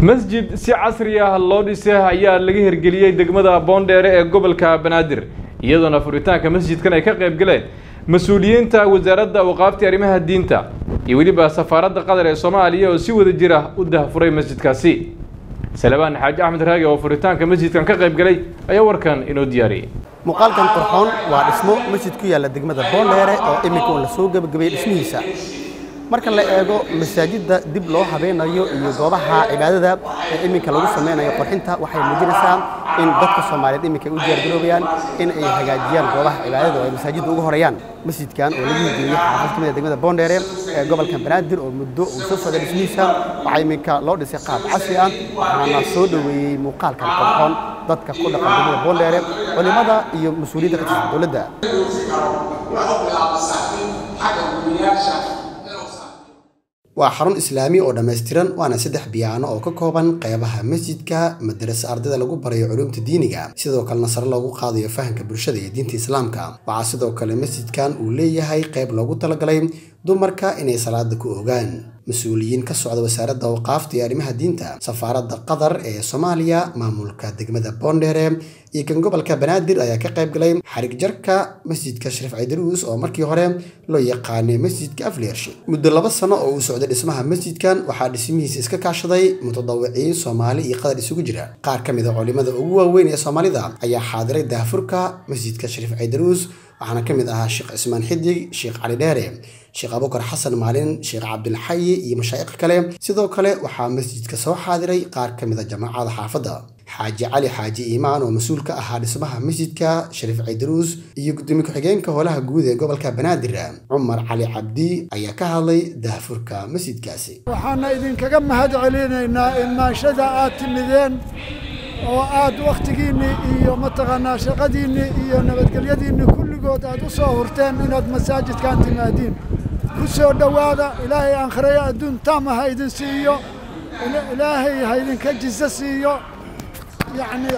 masjid si casri ah loo dhisay ayaa laga hirgeliyey degmada boondheere ee gobolka banaadir iyadoona furitaanka masjidkan ay ka qayb galeen mas-uuliyiinta wasaaradda awqaafta arrimaha diinta iyo weliba safaaradda qatar ee soomaaliya oo si wada jir ah u dahfuray masjidkaasi salebaan xaaji axmed raagi oo furitaanka masjidkan ka qayb galay ayaa warkan inoo diyaariyey muuqaalkan qurxoon waa dhismo masjid ku yaalla degmada boondheere oo iminka uun la soo gebagabeeyey dhismihiisa marka la eego masaajidda dib loo habeynayo iyo goobaha cibaadada ee iminka lagu sameynayo qurxinta waxay muujinaysaa in dadka soomaaliyeed iminka ay u diyaargaroobayaan in ay hagaajiyaan goobaha cibaadada oo ay masaajidda ugu horeeyaan masjidkan oo lagu hirgeliyey xaafad kamid degmada boondheere ee gobolka banaadir oo muddo uu soo socday dhismihiisa waxaa iminka loo dhisay qaab casri ah waxaana soo dhoweeyey muuqaalkan qurxoon dadka ku dhaqan degmada boondheere culimada iyo mas-uuliyadda ka tirsan dowladda waa xarun islaami oo dhammaystiran waana saddex biyaano oo ka kooban qeybaha masjidka madarasa ardayda lagu barayo culuumta diiniga sidoo kalena sare loogu qaadayo fahamka bulshada iyo diinta islaamka waxaa sidoo kale masjidkan uu leeyahay qeyb loogu talagalay dumarka inay salaada ku ogaan mas-uuliyiin ka socda wasaaradda awqaafta iyo arrimaha diinta safaaradda qatar ee soomaaliya maamulka degmada boondheere iyo kan gobolka banaadir ayaa ka qayb galay xarig jarka masjidka shariif caydaruus oo markii hore loo yaqaanay masjidka afleershi muddo laba sano oo uu socday dhismaha masjidkan waxaa dhismihiisa iska kaashaday mutadawiciin soomaali iyo qatar isugu jira qaar ka mid a culimada ugu waaweyn ee soomaalida ayaa xaadiray daahfurka masjidka shariif caydaruus waxaana ka mid ahaa sheekh cismaan xidig sheekh cali dheere sheekh abukar xasan maalin sheekh cabdilxayi iyo mashaa'iq kale sidoo kale waxaa masjidka soo xaadiray qaar ka mid a jamaacada xaafadda xaaji cali xaaji iimaan oo mas-uul ka ahaa dhismaha masjidka shariif caydaruus iyo gudoomiye ku-xigeenka howlaha guud ee gobolka banaadir cumar cali cabdi ayaa ka hadlay daahfurka masjidkaasi waxaana idinkaga mahad celinaynaa imaashada aad timideen oo aad wakhtigiinnii iyo mataqaanaa shaqadiinnii iyo nabadgelyadiinnii kulligood aad u soo hurteen inaad masaajidkan timaadiin ku soo dhowaada ilaahay aankhiraya adduun taama ha idin siiyo ilaahay ha idinka jiso siiyo yacni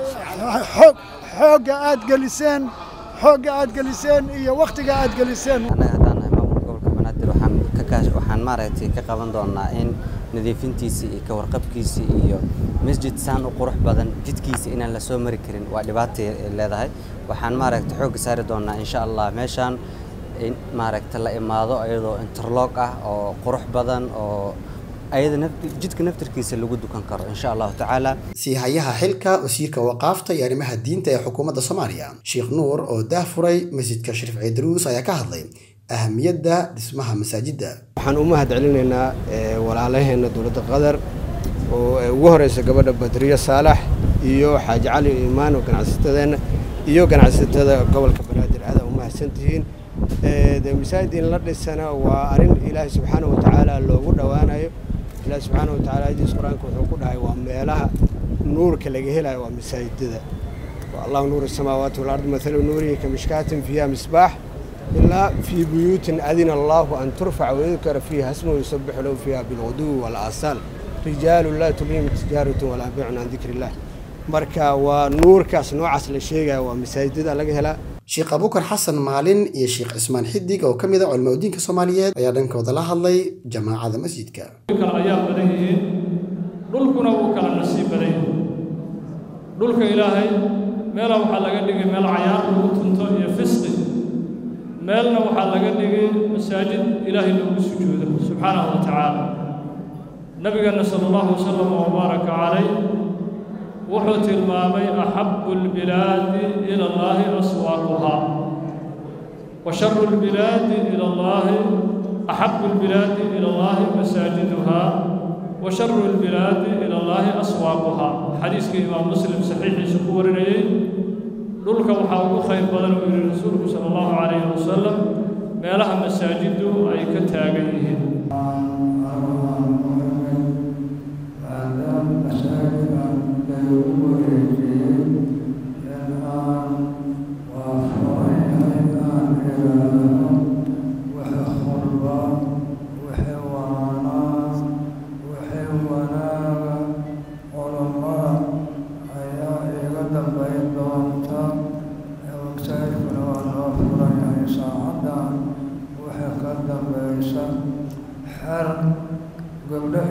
xoog xoogga aad geliseen xoogga aad geliseen iyo wakhtiga aad geliseen annaga haddaan nahay maamulka gobolka banaadir waxaan ka kaash waxaan maaragtay ka qaban doonaa in nadiifintiisa iyo ka warqabkiisa iyo masjid saan u qurux badan jidkiisa inaan la soo mari karin waa dhibaatay leedahay waxaan maaragtay xoogga saari doonaa insha allah meeshaan in maaragta la imaado iyadoo interloog ah oo qurux badan oo ayada jidka naftarkiisa lagu dukan karo insha allahu tacaala siihayaha xilka wasiirka waqaafta iyo arrimaha diinta ee xukuumadda soomaaliya sheekh nuur oo daahfuray masjidka shariif caydaruus ayaa ka hadlay ahamiyadda dhismaha masaajidda waxaan u mahad celinaynaa walaalaheenna dowladda qatar oo ugu horeysa gabadha badriyo saalax iyo xaaji cali imaan oo ganacsatadeenna iyo ganacsatada gobolka banaadir aada u mahadsantihiin de masaajid in la dhisana waa arrin ilaahay subxaana wa tacaala loogu dhowaanayo ilaahi subxaana wa tacaala hadiis qur-aanka wuxuu ku dhahay waa meelaha nuurka laga helayo waa masaajidada waa allahu nuur asamaawaati walard mathalu nuurihi ka mishkaatin fiiha misbaax ilaa fii buyuutin adina allaahu an turfaca wayudkara fiiha asmuhu yusabixu lahu fiiha bilguduwi walaasaal rijaalu laa tulhihim tijaaratun walaa bicun can dikri illah marka waa nuurkaas noocaas la sheegaya waa masaajidada laga helaa sheekh abukar xasan maalin iyo sheekh cismaan xidig oo ka mid a culimaa diinka soomaaliyeed ayaa dhankooda la hadlay jamaacada masjidka kale ayaa badan yihiin dhulkuna wuu kala nasiib badan yahay dhulka ilaahay meela waxaa laga dhigay meel cayaar lagu tunto iyo fisqi meelna waxaa laga dhigay masaajid ilaahay loogu sujuudo subxaanahu wa tacaala nabigeenna sala allahu wasalam wabaaraka calayh wuxuu tilmaamay axabu albilaadi ila allaahi aswaaquhaa wa sharu albilaadi ila allaahi axabu albilaadi ila allaahi masaajiduhaa wa sharu albilaadi ila allaahi aswaaquhaa xadiiskii imaam muslim saxiixiisa ku warinayey dhulka waxaa ugu khayr badan uu yidhi rasuulku sala allahu calayhi wasalam meelaha masaajiddu ay ka taagan yihiin gabdho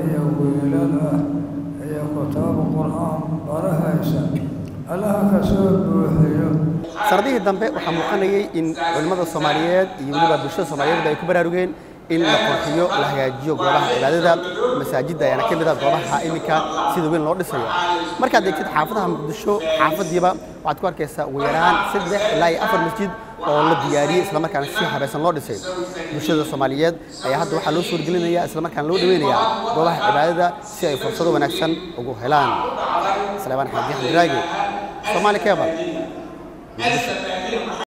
allaha ka soo buuxiyo sanadihii dambe waxaa muuqanayay in culimmada soomaaliyeed iyo weliba bulshada soomaaliyeed ay ku baraarugeen in la qurxiyo la hagaajiyo goobaha cibaadada masaajidda ayaana ka mid ah goobaha iminka sida weyn loo dhisayo markaad eegtid xaafadaha muqdisho xaafadiiba waxaad ku arkaysaa ugu yaraan saddex ilaa iyo afar masjid oo la diyaariyey islamarkaana si habaysan loo dhisay bulshada soomaaliyeed ayaa hadda waxaa loo suurgelinaya islamarkaana loo dhaweynayaa goobaha cibaadada si ay fursado wanaagsan ugu helaan salebaan xaadi xamdiraage soomaali kebal muqdisho